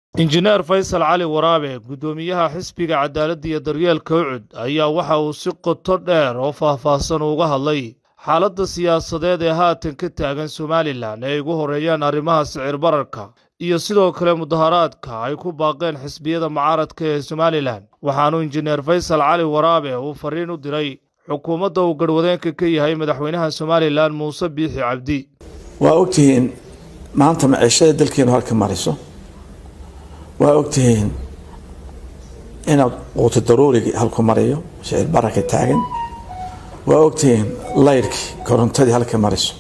injineer faysal cali waraabe guddoomiyaha xisbiga cadaaladda iyo daryeelka ucud ayaa waxa uu si qoto dheer oo faahfaahsan uga hadlay xaaladda siyaasadeed ee haatan ka taagan somalilan ee ay ugu horeeyaan arrimaha sicir bararka iyo sidoo kale mudaharaadka ay ku baaqeen xisbiyada mucaaradka ee somalilan waxaanu injineer faysal cali waraabe uu fariin u diray xukuumadda uu garhwadeenka ka yahay madaxweynaha somalilan muuse biixi cabdi waa ogtihiin maanta maciishada dalkeenu halka mariso waa ogtihiin inaad quuti daruurigii halku mariyo shicir bararka taagan waa ogtihiin layrkii korontadii halka mariso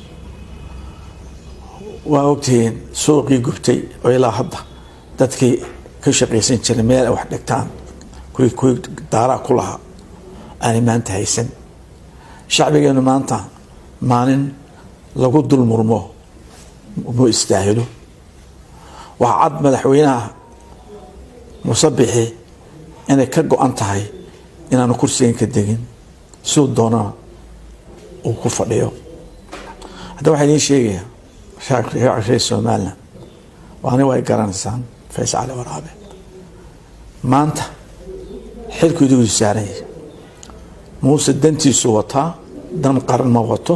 waa ogtihiin suuqii gubtay oo ilaa hadda dadkii ka shaqaysan jiray meel ay wax dhigtaan kuwii kuwii daaraa ku lahaa aanay maanta haysan shacbigeenu maanta maalin lagu dul murmo mu istaahilo waxaa cad madaxweynaha musabixi inay ka go-an tahay inaanu kursigan ka degin siduu doonana uu ku fadhiyo hadda waxaa idiin sheegayaa reer somalilan waani way garanaysaan fays cali waraabe maanta xilku idigu saaran yahay muuse dantiisu wataa dan qaran ma wato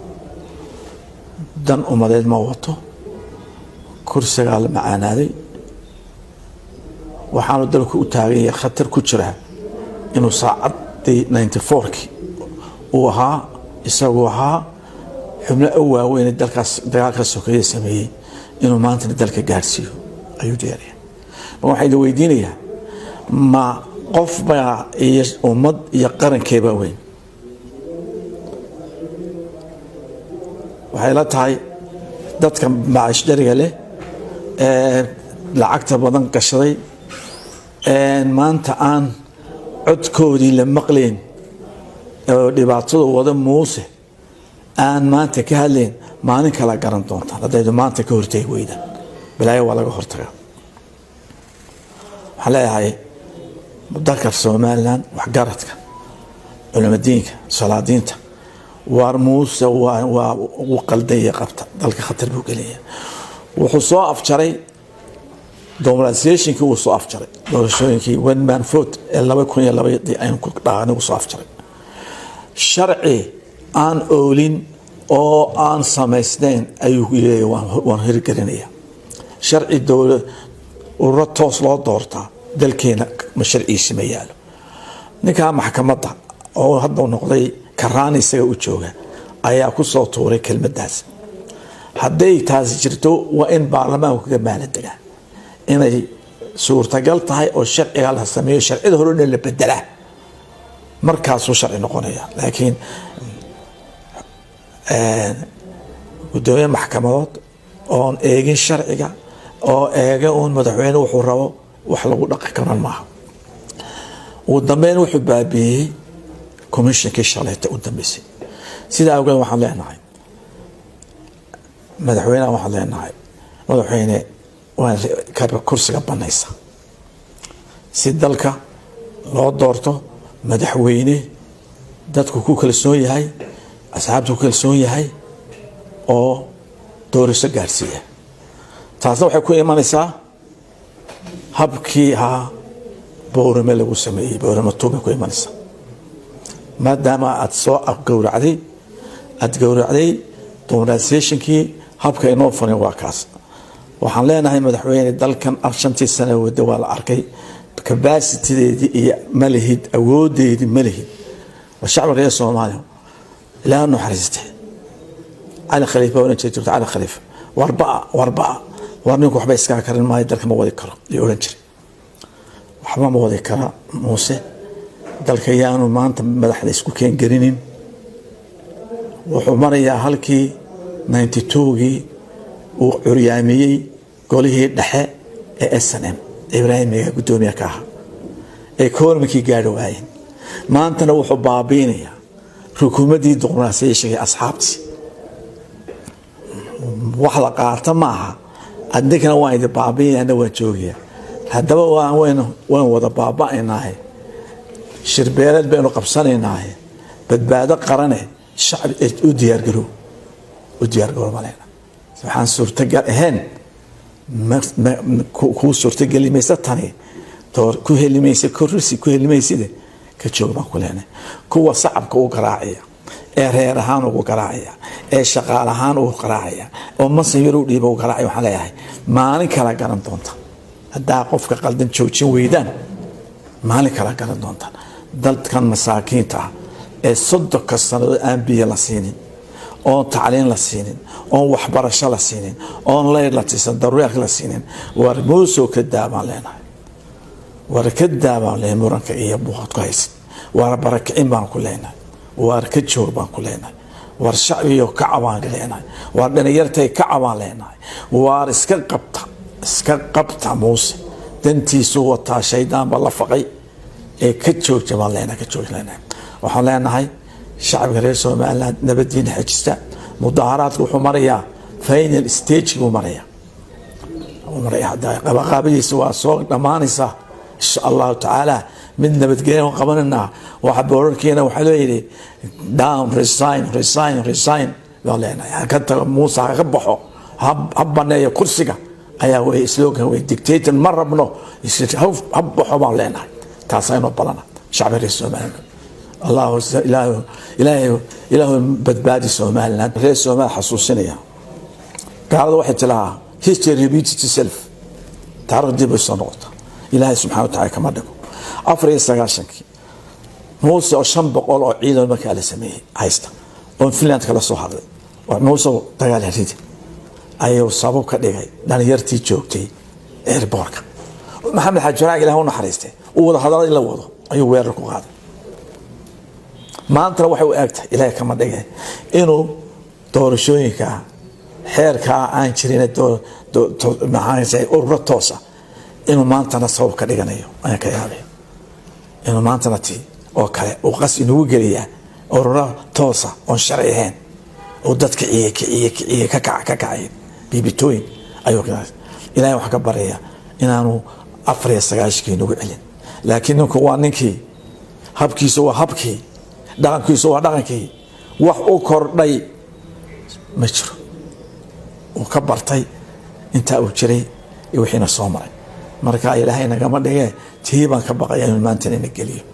dan umadeed ma wato kursigaa la macaanaaday waxaanu dalku u taagan yahay khatar ku jiraa inuu saacaddii ninety fourki uu ahaa isagu ahaa xubno u waaweyn dalkaas dagaalka sokeeye sameeyey inuu maantana dalka gaadhsiiyo ayuu jeeraya ma waxaa idin weydiinayaa ma qof baa iyo ummad iyo qarankeebaa weyn waxay la tahay dadka macish dhariga leh ee lacagta badan gashaday maanta aan codkoodii la maqlayn oo dhibaatada wada muuse aan maanta ka hadlayn maalin kala garan doontaan haddaydu maanta ka hortegi weydaan balaayo waa laga hortagaa waxaan leeyahay dalka somalilan waxgaradka culimadiinka salaadiinta waar muuse waa ugu qaldaya qabta dalka khatar buu gelaya wuxuu soo afjaray dominalisationkii wuu soo afjaray doorashooyinkii one man vote ee laba kun iyo labadii aynu ku dhaanigu soo afjaray sharci aan oolin oo aan samaysnayn ayuu leeyahy waan hirgelinaya sharci dowla ururo toos loo doortaa dalkeena ma sharciisi ma yaalo ninkaa maxkamadda oo hadda noqday karaan isaga u jooga ayaa ku soo tuuray kelmadaas hadday taasi jirto waa in baarlamaanku kaga maala degaa inay suurtagal tahay oo sharciga la sameeyo sharcida hore dhan la bedelaa markaasuu sharci noqonaya laakiin gudoomiye maxkamadood oon eegin sharciga oo eega uun madaxweyne wuxuu rabo wax lagu dhaqi karan maaha ugu dambeyn wuxuu baabiiyey commishonkii shaleeta u dambeysay sidaa awgeed waxaan leenahay madaxweyneha waxaan leenahay madaxweyne waa kursiga banaysa si dalka loo doorto madaxweyne dadku ku kalsoon yahay asxaabtu ku kalsoon yahay oo doorasho gaarsiiya taasna waxay ku imanaysaa habkii ahaa bowrame lagu sameeyey bowrame tuubay ku imanaysaa maadaama aada soo gowracday aada gowracday dominalisationkii habka inoo farin waa kaas waxaan leenahay madaxweyne dalkan shantii sana wada waa la arkay cabasitideedii iyo malihid awoodeedii malihid waa shacbi reer soomaaliya ilaa naxariiste cali khaliifa oran jira jirto cali khaliifa warbaa warbaa war ninku waxba iskaa karin maayo dalka ma wadi karo iyo oran jiray waxba ma wadi kara muuse dalka yaanu maanta madaxda isku keengelinin wuxuu marayaa halkii ninety twogii uu curyaamiyey golihii dhexe ee s n m ibraahimiga guddoomiya ka ahaa ee koormankii gaari waayeen maantana wuxuu baabiinayaa rukuumaddii duqnaasayashagay asxaabtii wax la qaata maaha adinkana waan idi baabiinana waan joogaya haddaba waan wada baaba-aynaahe shirbeeleed baynu qabsanaynaahe badbaado qarane shacbi u diyaargarow u diyaargarow maleyna waxaan suurtagal ahayn kuu suurtogeli maysa tani ku helimaysa korrisi ku helimayside ka joog baan ku leenahay kuwa sacabka u garaacaya ee reer ahaan ugu garaacaya ee shaqaal ahaan ugu garaacaya oo masan yar u dhiiba u garaacaya waxaan leeyahay maalin kala garan doonta haddaa qofka qaldan joojin weydaan maalin kala garan doontaan dadkan masaakiinta ah ee soddonka sannadood aan biyo la siinin oon tacliin la siinin oon waxbarasho la siinin oon leyr la tiisan daruuriyaadk la siinin war muusoo ka daabaan leenahay war ka daabaan leenahay muranka iyo buuqad ku haysid war barakicin baan ku leenahay waar ka joog baan ku leenahay war shacbiyo kaca baan leenahay waar dhalinyartay kaca baan leenahay waar iska qabta iska qabta muuse dantiisu wataa shaydaanba la faqay ee ka joogja baan leenahay ka joog leenahay waxaan leenahay shacbiga reer somaliland nabadiina xejista mudaaharaadka wuxuu marayaa final stagiguu maraya qabaqaabadiisa waa soo dhammaanaysaa insha allahu tacaala mid nabadgelya qabananaa waxa boorarkeena waxaa leeyihi down resign resign resign baan leenahay haka tago muuse haka baxo ha baneeyo kursiga ayaa wey slogan wey dictator ma rabno ha baxo baan leenahay taasaa inoo balana shacbiga reer somaliland allahu ilaahu badbaadi somaliland reer somaliland xasuusinaya gaalada waxay tilahaa history repeats itself taariikh dib ay soo noqota ilaahay subxana wa tacala kama dhigo afar iyo sagaashankii muuse oo shan boqol oo ciidan markaa la sameeyey haysta oon finland kala soo hadlay muuse dagaal haridi ayuu sabab ka dhigay dhalinyartii joogtay airboorka maxamed xaaji faraag ilah u naxariistay uu wada hadalada in la wado ayuu weerar ku qaaday maantana waxay u eegtahay ilaahay kama dhigay inuu doorashooyinka xeerkaa aan jirin ururo toosa inuu maantana sabab ka dhiganayo ayaan ka yaabay inuu maantana ti oo kale uu qas inugu geliyaa ururo toosa oon sharci ahayn oo dadka ciye kiciye kiciye ka kaca ka kacayn biibitooyin ayuu ilahay waxaa ka baraya inaanu afar iyo sagaashikii nagu celin laakiin ninku waa ninkii habkiisu waa habkii dhaqankiisu waa dhaqankii wax u kordhay ma jiro uu ka bartay intaa uu jiray iyo wixiina soo maray marka ilaahay nagama dhigee tii baan ka baqaya inuu maanta ina geliyo